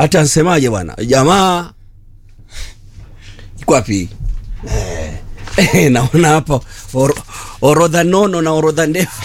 hata nsemaje bwana jamaa iko wapi eh, eh, naona hapa or, orodha nono na orodha ndefu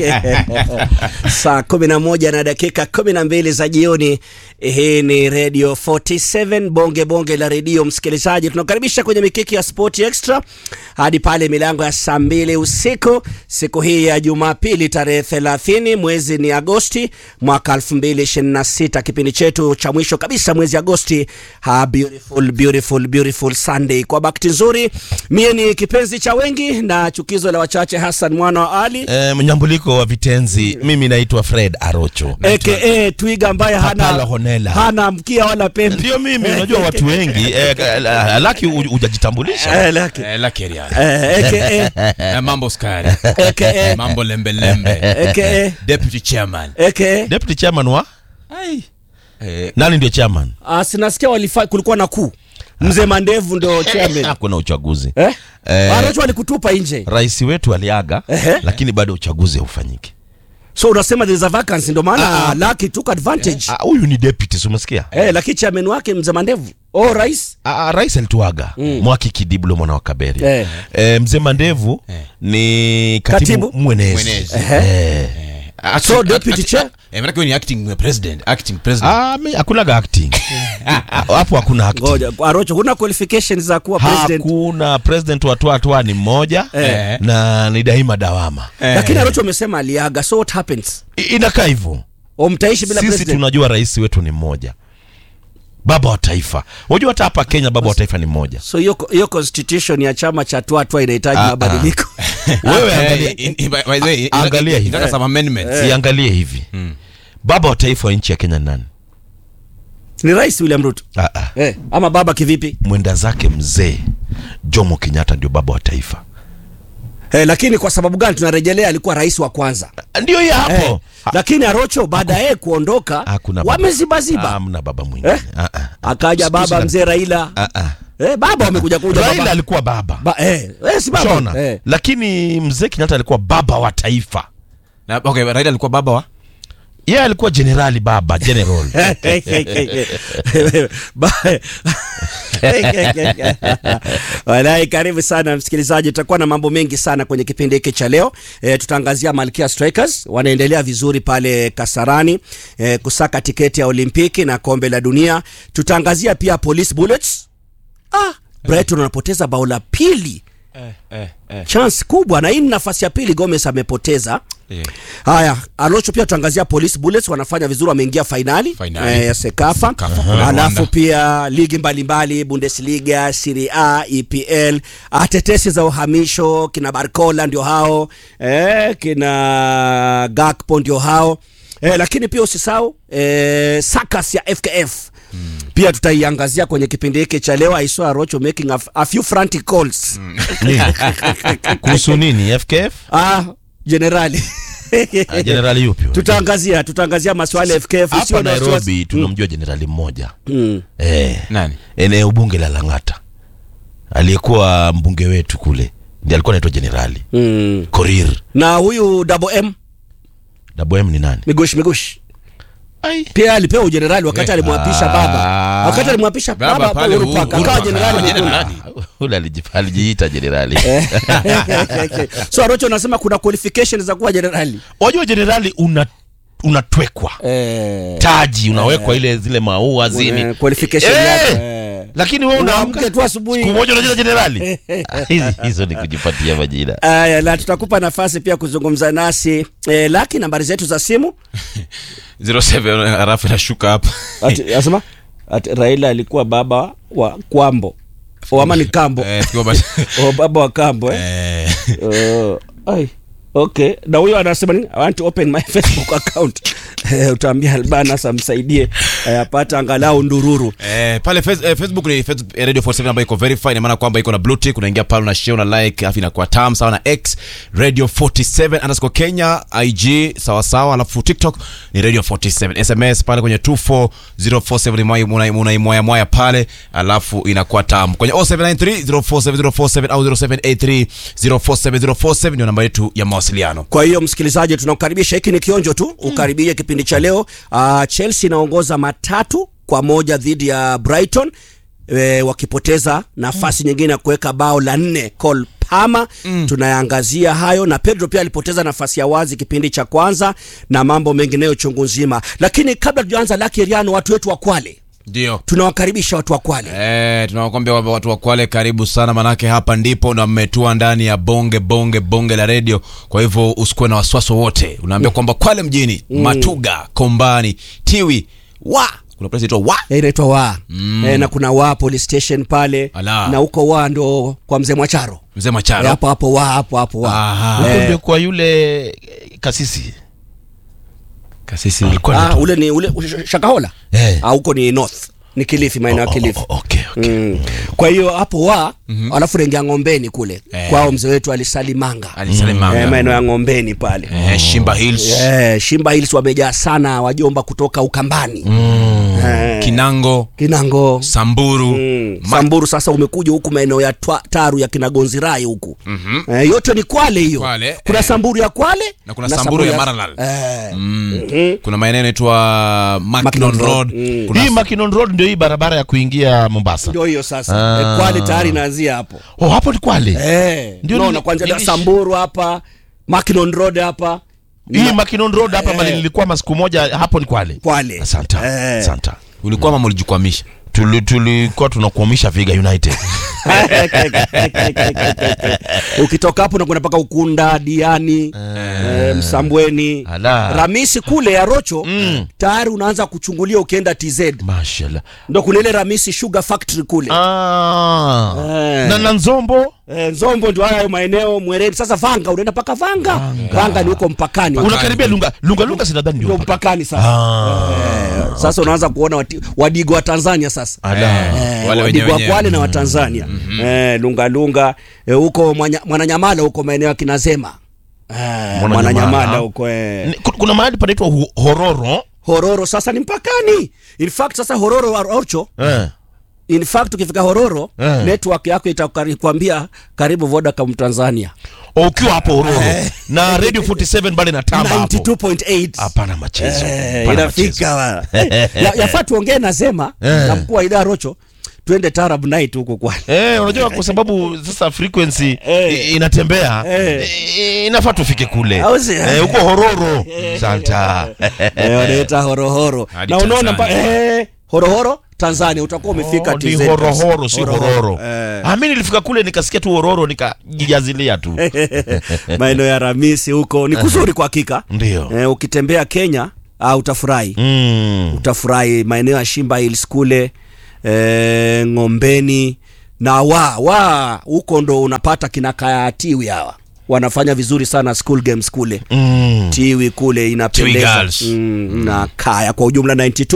saa kumi na moja na dakika kumi na mbili za jioni hii ni radio 47 bonge bonge la redio msikilizaji tunakaribisha kwenye mikiki ya sport extra hadi pale milango ya saa mbili usiku siku hii ya jumapili tarehe 30 mwezi ni agosti mwaka 2026 kipindi chetu cha mwisho kabisa mwezi agosti ha, beautiful, beautiful, beautiful sunday kwa bakti nzuri mie ni kipenzi cha wengi na chukizo la wachache hassan mwana wa ali Eh, mnyambuliko wa vitenzi mimi naitwa fred arocho aka twiga ambaye Hapana, hana, honela. hana mkia wala pembe ndio mimi unajua watu wengi eh, eh, laki hu- hujajitambulisha Eh, laki. Eh, la Keriani. Eh, aka Eh, mambo skari aka mambo lembelembe aka deputy chairman aka deputy chairman wa Ai. Eh, nani ndio chairman Ah, sinasikia walifa kulikuwa na kuu mzee mandevu ndo chairman hakuna uchaguzi eh? Eh. Aracho alikutupa nje rais wetu aliaga Ehe. lakini bado uchaguzi haufanyiki so unasema there is a vacancy ndo maana Lucky took advantage Ah, huyu ni deputy si umesikia eh, lakini chairman wake mzee mandevu oh rais Ah, ah, rais alituaga mm. mwaki kidiblo mwana wa kaberi Eh. eh, mzee mandevu Eh. ni katibu, Katibu. mwenezi, Mwenezi. Eh. acting- So, deputy act- chair? act- eh, manake wewe ni acting president acting president Ah, mi- hakunaga acting hapo hakuna acting ngoja Arocho huna qualifications za kuwa president hakuna president wa twatwa ni mmoja Eh. na ni daima dawama lakini Arocho amesema aliaga so what happens I- inakaa hivyo o mtaishi bila sisi president tunajua rais wetu ni mmoja baba wa taifa unajua hata hapa kenya baba wa taifa ni mmoja so hiyo hiyo constitution ya chama cha twatwa inahitaji Ah, ah. mabadiliko wewe Eh, angalia, in- in- by- by the way, A- angalia hivi. inataka some amendments. siangalie hivi baba wa taifa wa nchi ya kenya ni nani ni rais William Ruto ah, ah. eh, ama baba kivipi mwenda zake mzee jomo kenyatta ndio baba wa taifa eh, lakini kwa sababu gani tunarejelea alikuwa rais wa kwanza ndio hiyo hapo eh, lakini Arocho baada ya yeye kuondoka hakuna baba. wamezibaziba hamna baba mwingine Eh? ah, ah. akaja baba Siku mzee Raila ah, ah. eh, baba wamekuja kuja raila baba alikuwa baba ba, eh, eh, si baba shona eh. lakini mzee kenyatta alikuwa baba wa taifa Na- okay, Raila alikuwa baba wa yeye alikuwa jenerali baba general Ba- Walai, karibu sana msikilizaji, tutakuwa na mambo mengi sana kwenye kipindi hiki cha leo. E, tutaangazia Malkia Strikers wanaendelea vizuri pale Kasarani e, kusaka tiketi ya Olimpiki na kombe la dunia. Tutaangazia pia Police Bullets. Ah, Brighton wanapoteza bao la pili chance kubwa, na hii ni nafasi ya pili Gomez amepoteza. Eh. Haya, Alocho pia tuangazia Police Bullets wanafanya vizuri, wameingia fainali Fainali. eh, ya Sekafa. Sekafa kule Alafu Rwanda. pia ligi mbalimbali Bundesliga, Serie A, EPL, ah, tetesi za uhamisho kina Barcola ndio hao eh, kina Gakpo ndio hao eh, lakini pia usisahau eh, sakas ya FKF pia tutaiangazia kwenye kipindi hiki cha leo. I saw Rocho making a, a few frantic calls kuhusu nini fkf ah, generali Ah, jenerali yupi huyo? tutaangazia tutaangazia maswala ya FKF hapa usiwe na wasiwasi. nairobi tunamjua jenerali mmoja Mm. eh, nani eneo bunge la langata aliyekuwa mbunge wetu kule ndi alikuwa naitwa jenerali Mm. korir na huyu double M dabm ni nani migush migush Ai. pia alipewa ujenerali wakati Eh. alimwapisha baba wakati alimwapisha Baba baba pale Uhuru Uhuru Park akawa Park, jenerali akawa mkuu. jenerali. ule aliji- alijiita jenerali so Arocho anasema kuna qualification za kuwa jenerali wajua jenerali una unatwekwa eh, taji unawekwa ile zile maua zini eh, qualification Eh! yake eh. lakini wewe Unaamka unaamka tu asubuhi. siku moja unacheza jenerali hizi hizo ni kujipatia majina Aya, na tutakupa nafasi pia kuzungumza nasi eh, laki nambari zetu za simu 07 halafu inashuka hapa ati, asema ati Raila alikuwa baba wa Kwambo o ama ni Kambo Eh, tukiwa basi- o baba wa Kambo eh? Eh, Uh, ai okay na huyo anasema nini i want to open my facebook account Eh, utaambia albanas amsaidie eh, apate angalau ndururu Eh, pale face, eh, facebook ni Facebook, eh, radio 47 ambayo iko verified ina maana kwamba iko na blue tick unaingia pale una share una like alafu inakuwa tam sawa na x radio 47 underscore kenya ig sawa sawa alafu tiktok ni radio 47 sms pale kwenye 24047 mwai- muna- munaimwaya mwaya pale alafu inakuwa tam kwenye 0793 047047 au 0783 047047 ndio namba yetu ya mawasiliano kwa hiyo msikilizaji tunakukaribisha hiki ni kionjo tu ukaribie kipindi cha leo uh, chelsea inaongoza matatu kwa moja dhidi ya Brighton e, wakipoteza nafasi nyingine ya kuweka bao la nne Cole Palmer mm. tunayaangazia hayo na Pedro pia alipoteza nafasi ya wazi kipindi cha kwanza na mambo mengineyo chungu nzima lakini kabla tujaanza Lucky Riano watu wetu wa Kwale ndio tunawakaribisha watu wa Kwale Eh, tunawakwambia kwamba watu wa Kwale karibu sana, manake hapa ndipo na mmetua ndani ya bonge bonge bonge la redio. Kwa hivyo usikuwe na wasiwasi wote, unaambia kwamba Kwale mjini, Matuga, Kombani, Tiwi, wa kuna place inaitwa wa Eh, inaitwa wa mm. e, na kuna wa police station pale Ala. na huko wa ndo kwa mzee Mwacharo mzee Eh, Macharo. hapo hapo wa hapo hapo wa Aha. Huko Eh. ndio kwa yule eh, kasisi Kasisi alikuwa ah, anaitwa- ule ni ule Sh- Shakahola Eh. ah, huko ni north ni Kilifi maeneo ya Oh, Kilifi oh, oh, okay, okay. Mm. Kwa hiyo hapo wa alafu rengia ng'ombeni kule Eh. kwao mzee wetu alisalimanga alisalimanga eh, maeneo ya ng'ombeni pale eh, Shimba Hills, eh, Shimba Hills wamejaa sana wajomba kutoka Ukambani eh, Kinango, Kinango Samburu, Mm. Ma- Samburu sasa umekuja huku maeneo ya twa, Taru ya Kinagonzirai huku mm-hmm. eh, yote ni Kwale hiyo Kwale, kuna eh. Samburu ya Kwale Na kuna Samburu ya Maralal. eh, Mm. kuna maeneo yanaitwa Mackinon Mackinon Road, Road. Mm. kuna hii Mackinon Road ndio hii barabara ya kuingia Mombasa. ndio hiyo sasa Ah. eh, Kwale tayari inaanzia hapo Oh, hapo ni Kwale. eh, Ndio unaona nili- kwanza nilish- Samburu hapa Mackinon Road hapa Hii Mackinon Road hapa mali nilikuwa masiku moja hapo ni Kwale. Kwale Asante. Eh. Asante. ulikuwa mama ulijikwamisha Tuli- Tulikuwa tunakuamisha Viga United. ukitoka hapo nakwenda mpaka Ukunda Diani eh, Msambweni Ala. Ramisi kule ya Rocho tayari unaanza kuchungulia ukienda TZ Mashallah. ndo kuna ile Ramisi Sugar Factory kule Ah. Eh. Na na Nzombo Eh, Nzombo ndio hayo maeneo Mwereni. Sasa Vanga unaenda mpaka Vanga. Vanga, ni huko mpakani. unakaribia Lunga Lunga Lunga sinadhani Ndio ndio. mpakani sasa. Ah. Eh, sasa unaanza kuona wati, wadigo wa Tanzania sasa. Ala. Eh, Wale wadigo wa wenyewe. Kwale na wa Tanzania. Eh, Lunga Lunga eh, huko Mwanya- Mwananyamala huko maeneo ya Kinazema. Eh, Mwananyamala. Mwananyamala huko eh. Ni- ku- Kuna mahali panaitwa Hu- Hororo. Hororo sasa ni mpakani. In fact sasa Hororo wa Orcho Eh. In fact ukifika Hororo Eh. network yako itakwambia karibu Vodacom Tanzania. O, Ukiwa hapo Hororo. Na Radio 47 bado inatamba hapo. 92.8. Hapana machezo. Eh, Hapana machezo. inafika wa. ya, yafaa tuongee na Zema Eh. na mkuu wa idara Rocho twende Tarab night huko kwa Eh, unajua kwa sababu sasa frequency Eh. i- inatembea Eh. eh, inafaa tufike kule Au si? Eh, huko Hororo santa eh, wanaita horohoro Hadi na unaona mpa, Tanzania. eh, horohoro Tanzania utakuwa umefika Oh, ni TZ. horohoro si hororo Eh. Ah, mi nilifika kule nikasikia tu hororo nikajijazilia tu maeneo ya Ramisi huko ni kuzuri kwa hakika ndio eh, ukitembea Kenya ah, utafurahi mm. utafurahi maeneo ya Shimba Hills kule e, Ng'ombeni na wa wa huko ndo unapata kina kaya tiwi hawa wanafanya vizuri sana school games kule Mm. tiwi kule Tiwi inapendeza Girls. mm, na kaya kwa ujumla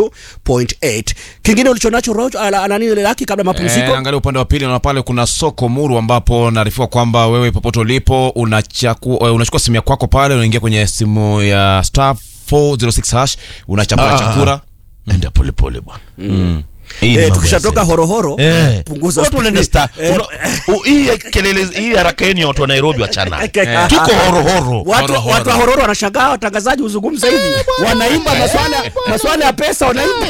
92.8 kingine ulichonacho Rojo, ala- ala nini laki kabla Eh, mapumziko angalia upande wa pili na pale kuna soko muru ambapo naarifiwa kwamba wewe popote ulipo unachaku, eh, unachukua simu ya kwako pale unaingia kwenye simu ya star 406 hash unachapua Ah. chakura enda polepole bwana Hii ni eh, mambo tukishatoka ya horohoro Eh. punguza Watu wanaenda speed. star. Eh, Una- u- hii kelele hii haraka yenu ya watu wa Nairobi wachana. Eh. Tuko horohoro. Watu, Horo, horo. watu wa hororo wanashangaa watangazaji huzungumza hivi wanaimba maswala maswala ya pesa wanaimba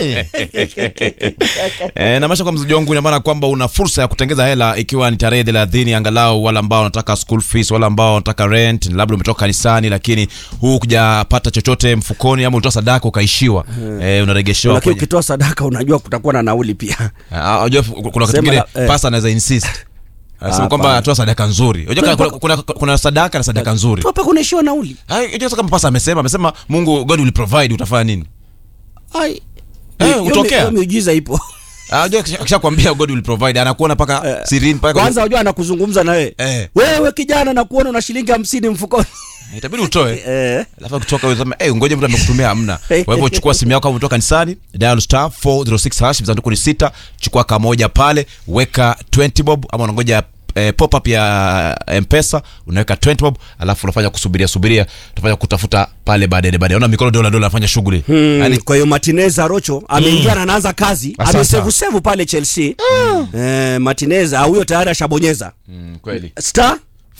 E, na maisha kwa mzaji wangu ina maana kwamba una fursa ya kutengeza hela ikiwa ni tarehe thelathini angalau wale ambao wanataka school fees wale ambao wanataka rent labda umetoka kanisani lakini huu kujapata chochote mfukoni ama ulitoa sadaka ukaishiwa e, unaregeshewa lakini kwenye ukitoa sadaka unajua kutakuwa na nauli pia Ah, unajua kuna wakati Sema mwingine la- eh. pasta anaweza insist anasema Ah, kwamba hapana. atoa sadaka nzuri unajua kuna, kuna, kuna, kuna sadaka na sadaka nzuri tu hapa kunaishiwa nauli Ah, unajua sasa kama pasta amesema amesema Mungu God will provide utafanya nini Ai. Eh, Hiyo mi- hutokea. hiyo miujiza ipo Ah, unajua akisha- akishakwambia God will provide anakuona paka sirini paka kwanza unajua anakuzungumza na wewe Eh. wewe kijana nakuona una shilingi hamsini mfukoni itabidi utoe eh. alafu kutoka useme eh ngoja mtu amekutumia hamna kwa hivyo chukua simu yako kama umetoka kanisani dial star 406 hash visanduku ni sita chukua kamoja pale weka 20 bob ama unangoja eh, pop up ya mpesa unaweka 20 bob alafu unafanya kusubiria subiria utafanya kutafuta pale baadaye baadaye unaona mikono dola dola anafanya shughuli Hmm, yani kwa hiyo Martinez Arocho ameingia na anaanza kazi Asante. amesevu sevu pale Chelsea eh, Martinez ah, huyo tayari ashabonyeza mm, kweli star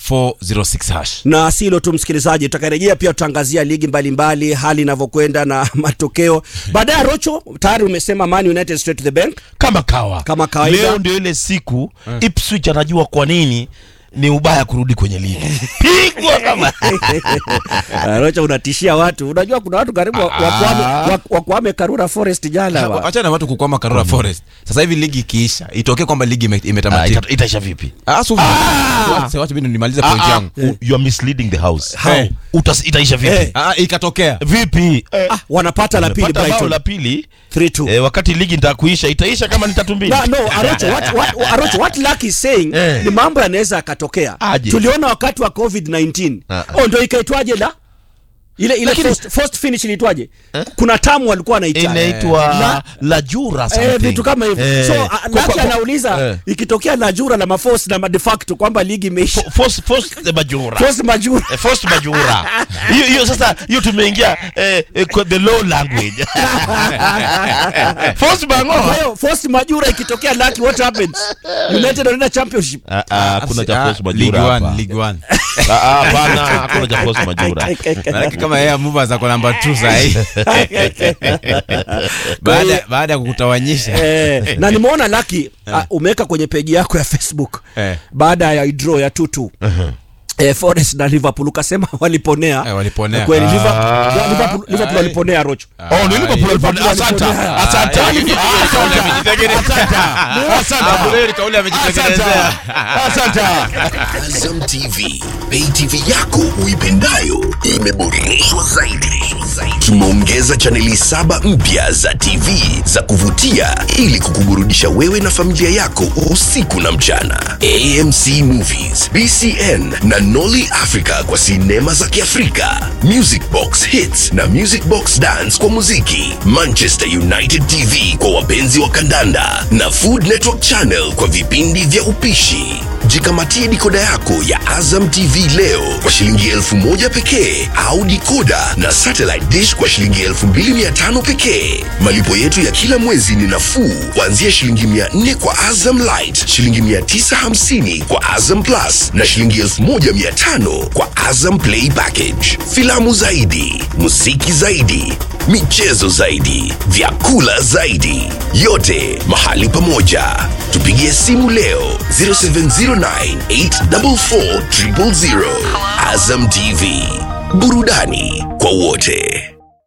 406 hash na si hilo tu msikilizaji tutakarejea pia tutaangazia ligi mbalimbali mbali, hali inavyokwenda na matokeo baadaye rocho tayari umesema man united straight to the bank kama kawa Kama kawaida. leo ndio ile siku Ipswich anajua kwa nini ni ubaya kurudi kwenye ligi pigwa kama Uh, rocho unatishia watu unajua kuna watu karibu wa- wakwame, wa- wakwame karura forest jana wa. acha na watu kukwama karura forest sasa hivi ligi ikiisha itokee kwamba ligi ime- Ah, imetamatika ita- itaisha vipi Ah, so- wacha- wacha mimi nimalize point Ah, ah, yangu u- you are misleading the house How? Eh, utas- itaisha vipi Eh. Ah, ikatokea vipi Eh, ah, wanapata la pili umepata bao brighton la pili 3-2 eh, wakati ligi nitakuisha itaisha kama ni tatu mbili No, no, Arocho, what, what, Arocho, what Luck is saying Eh. ni mambo yanaweza yakatokea. Aje. Tuliona wakati wa COVID-19. Ah, ah. Oh, ndio ikaitwaje la? Ile ile Lakini- first, first finish iliitwaje? Kuna tamu walikuwa wanaita. inaitwa Na- la jura Eh, something. vitu kama hivyo. Eh, So, kwa- uh, Lucky kwa- anauliza eh. ikitokea la jura la maforce na de facto kwamba ligi imeisha. Fo- force- force the majura Force majura. Eh, forced majura hiyo hiyo sasa hiyo tumeingia eh, eh, kwa the law language force Kwa bango hiyo force majura ikitokea Lucky what happens? United wanaenda championship. Ah, ah, hakuna cha Ah, force League majura One, hapa League One. Ah, ah, hapana hakuna cha force majura Maanake kama yeye movers ako namba 2 sahi baada baada ya kukutawanyisha eh, na nimeona Lucky uh, umeweka kwenye peji yako ya Facebook Eh. baada ya draw ya tutu Eh, Forest na Liverpool ukasema waliponea Eh, waliponea. Eh, kweli Ah. Liverpool, ya, Liverpool, Liverpool waliponea Rocho oh ni Liverpool walipona asante asante asante Azam TV, pay TV yako uipendayo imeboreshwa zaidi. Tumeongeza chaneli saba mpya za TV za kuvutia ili kukuburudisha wewe na familia yako usiku na mchana. AMC Movies, BCN na Nolly Africa kwa sinema za Kiafrika, Music Box Hits na Music Box Dance kwa muziki, Manchester United TV kwa wapenzi wa kandanda na Food Network Channel kwa vipindi vya upishi. Jikamatie dikoda yako ya Azam TV leo kwa shilingi elfu moja pekee au dikoda na satellite dish kwa shilingi elfu mbili mia tano pekee. Malipo yetu ya kila mwezi ni nafuu kuanzia shilingi mia nne kwa Azam Light, shilingi mia tisa hamsini kwa Azam Plus na shilingi elfu moja mia tano kwa Azam Play Package. Filamu zaidi, muziki zaidi, michezo zaidi, vyakula zaidi, yote mahali pamoja. Tupigie simu leo 0709844000. Azam TV, burudani kwa wote.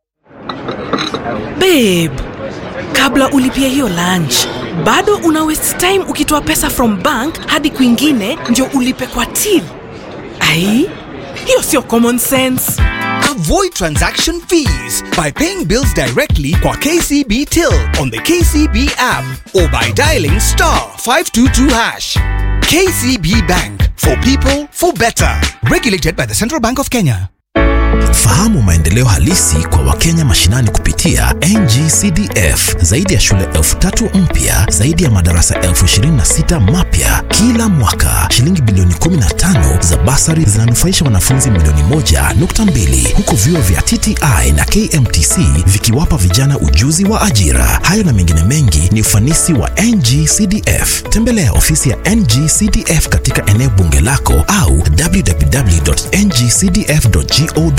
babe kabla ulipia hiyo lunch bado una waste time ukitoa pesa from bank hadi kwingine ndio ulipe kwa till ai hiyo sio common sense Avoid transaction fees by paying bills directly kwa KCB Till on the KCB app or by dialing star 522 hash. KCB Bank for people for better. Regulated by the Central Bank of Kenya. Fahamu maendeleo halisi kwa Wakenya mashinani kupitia NGCDF. Zaidi ya shule elfu tatu mpya, zaidi ya madarasa elfu ishirini na sita mapya kila mwaka. Shilingi bilioni 15 za basari zinanufaisha wanafunzi milioni moja nukta mbili huku vyuo vya TTI na KMTC vikiwapa vijana ujuzi wa ajira. Hayo na mengine mengi ni ufanisi wa NGCDF. Tembelea ofisi ya NGCDF katika eneo bunge lako au www.ngcdf.go